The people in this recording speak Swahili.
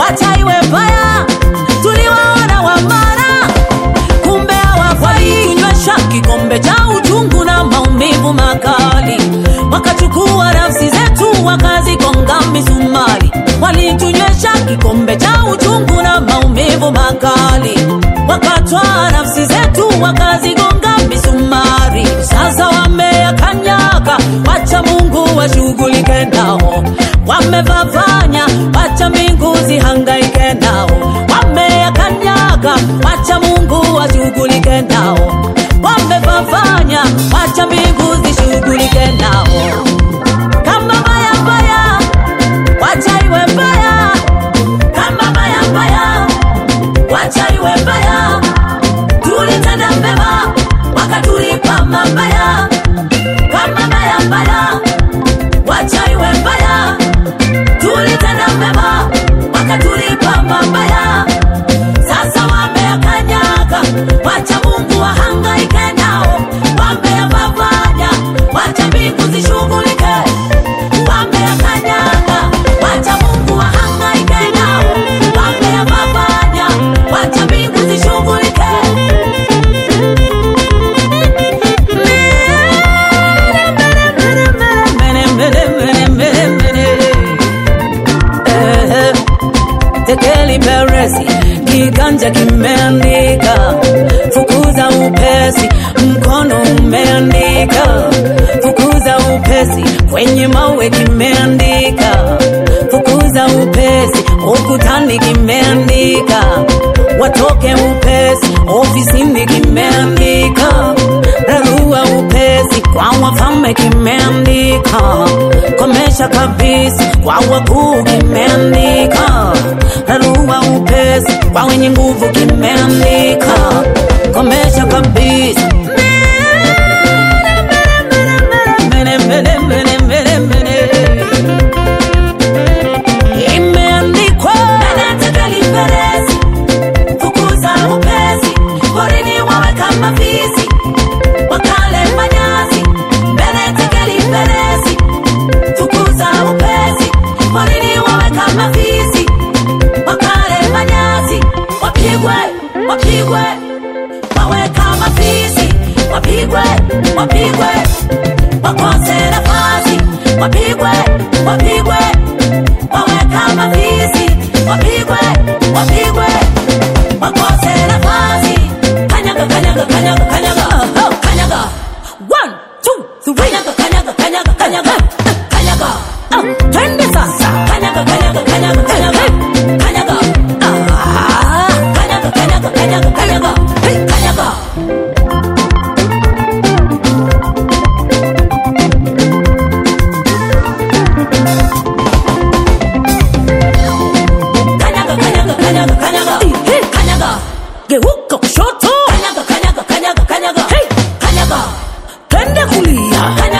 wacha iwe mbaya. Tuliwaona Wamara, kumbe hawafai. Tunywesha kikombe cha uchungu na maumivu makali, wakachukua nafsi zetu wakazigonga misumari. Walitunywesha kikombe cha uchungu na maumivu makali, wakatwaa nafsi zetu wakazigonga misumari. Sasa wameyakanyaga, wacha Mungu washughulike nao. Wamevavanya, wacha mbingu zihangaike nao. Wameyakanyaga, wacha Mungu washughulike nao. Wamevavanya, wacha mbingu zishughulike nao. Kama mbaya mbaya, wacha iwe mbaya. Kama mbaya mbaya, wacha iwe mbaya. Tulitenda mema, wakatulipa mabaya. Kama mbaya mbaya, wacha iwe mbaya. Tulitenda mema, wakatulipa mabaya. Sasa wameyakanyaga, wacha Mungu wahangaike nao. Wameyavavanya, wacha mbingu zishughulike. Wameyakanyaga, wacha Mungu wahangaike nao. Wameyavavanya, wacha mbingu zishughulike. Eh, Tekeli Peresi, kiganja kimeandika, fukuza upesi, mkono umeandika, fukuza upesi, kwenye mawe kimeandika, fukuza upesi, ukutani kimeandika, watoke upesi, ofisini kimeandika, rarua upesi, kwa wafalme kimeandika, komesha kabisa, kwa wakuu kimeandika, rarua upesi, kwa wenye nguvu kimeandika, komesha kabisa. Mene, mene, mene, mene, mene. Imeandikwa Tekeli Peresi, fukuza upesi, porini wawe kama fisi, wakale manyasi. Mbele Tekeli Peresi, fukuza upesi, porini wawe kama fisi, wakale manyasi. Wapigwe, wapigwe, wawe kama fisi, wapigwe, wapigwe, wakose nafasi, wapigwe, wapigwe, wawe kama fisi, wapigwe, wapigwe, wakose nafasi. Kanyaga, kanyaga, kanyaga, kanyaga, oh, kanyaga. One, two, three. Kanyaga, kanyaga, kanyaga, kanyaga, kanyaga. Ah, twende sasa. Kanyaga, kanyaga, kanyaga, kanyaga, kanyaga. Ah, kanyaga, kanyaga, kanyaga, kanyaga, hey, kanyaga. Kanyaga, kanyaga, kanyaga, kanyaga. Hey, kanyaga. Geuka kushoto. Kanyaga, kanyaga, kanyaga, kanyaga. Hey, kanyaga. Twende kulia. Kanyaga,